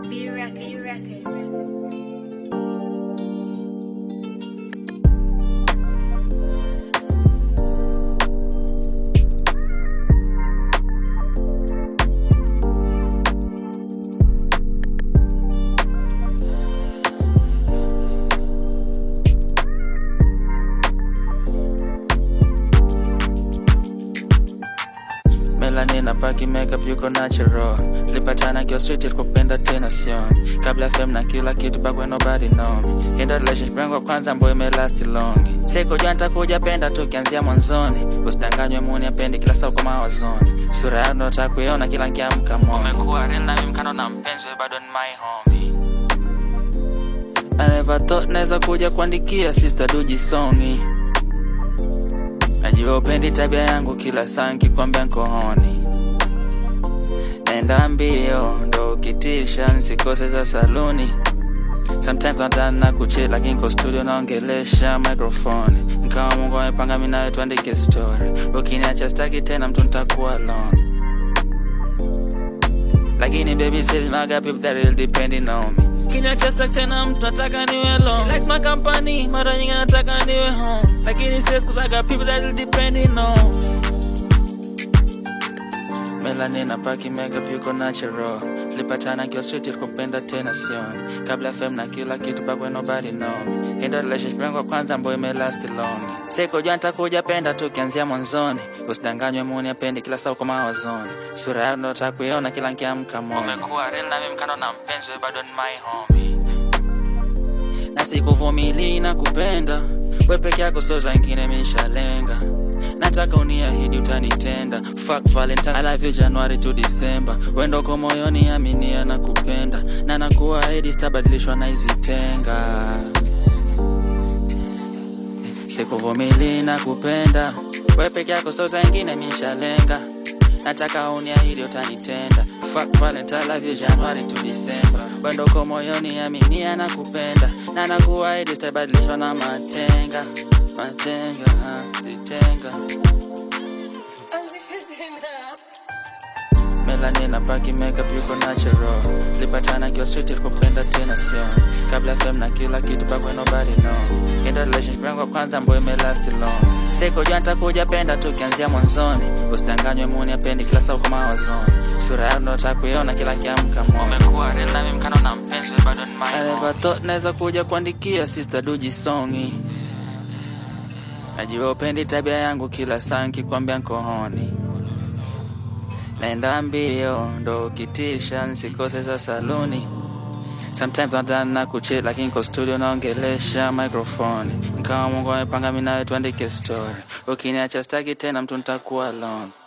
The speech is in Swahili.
B Records. Records. Melanin na paki makeup yuko natural lipatana kiwa street ilikupenda tena sioni kabla fm na kila kitu back when nobody know me Enda relationship yangu ya kwanza ambayo imelast long sikujua nitakuja penda tu kianzia mwanzoni usidanganywe muni apendi kila saa uko mawazoni sura yako nataka kuiona kila nkiamka moni umekuwa real na mimi mkano na mpenzi wewe bado ni my homie I never thought naweza kuja kuandikia sister duji songi Najua upendi tabia yangu kila saa nkikwambia nkohoni Nenda mbio ndo ukitisha nsikose za saluni Sometimes nadhani na kuchill lakini kwa studio naongelesha microphone Nkawa Mungu amepanga mimi nawe tuandike story Ukiniacha staki tena mtu nitakuwa alone Lakini baby says now I got people that really depending on me Kiniacha staki tena mtu nataka niwe alone She likes my company mara nyingi nataka niwe home Lakini says cause I got people that really depending on me Melanin na paki makeup yuko natural lipatana kiwa street ilikupenda tena sioni kabla fm na kila kitu back when nobody know me Enda relationship yangu ya kwanza ambayo imelast long sikujua nitakuja penda tu kianzia mwanzoni usidanganywe muni apendi kila saa uko mawazoni sura yako ndo nataka kuiona kila nkiamka moni umekuwa real na mimi mkano na mpenzi wewe bado ni my homie na sikuvumili na kupenda we peke yako so za ngine mishalenga nataka uniahidi utanitenda fuck valentine I love you january to december wendoko moyoni aminia na kupenda na nakuahidi sitabadilishwa na hizi tenga sikuvumili na kupenda we peke yako so za ngine mishalenga nataka uniahidi utanitenda fuck valentine I love you january to december wendoko moyoni aminia na kupenda na nakuahidi sitabadilishwa na matenga matenga ah, zitenga Melanin na paki makeup yuko natural lipatana kiwa street ilikupenda tena sioni kabla fm na kila kitu back when nobody know Enda relationship yangu ya kwanza ambayo imelast long sikujua nitakuja penda tu kianzia mwanzoni usidanganywe muni apendi kila saa uko mawazoni sura yako ndo nataka kuiona kila kiamka moni umekuwa real na mimi mkano na mpenzi wewe bado ni my I never thought naweza kuja kuandikia sister duji songi Najua upendi tabia yangu kila saa nkikwambia nkohoni Naenda mbio ndo ukitisha nsikose za saluni Sometimes nadhani na kuchill lakini kwa studio naongelesha microphone Nkawa Mungu amepanga mimi nawe tuandike story Ukiniacha staki tena mtu nitakuwa alone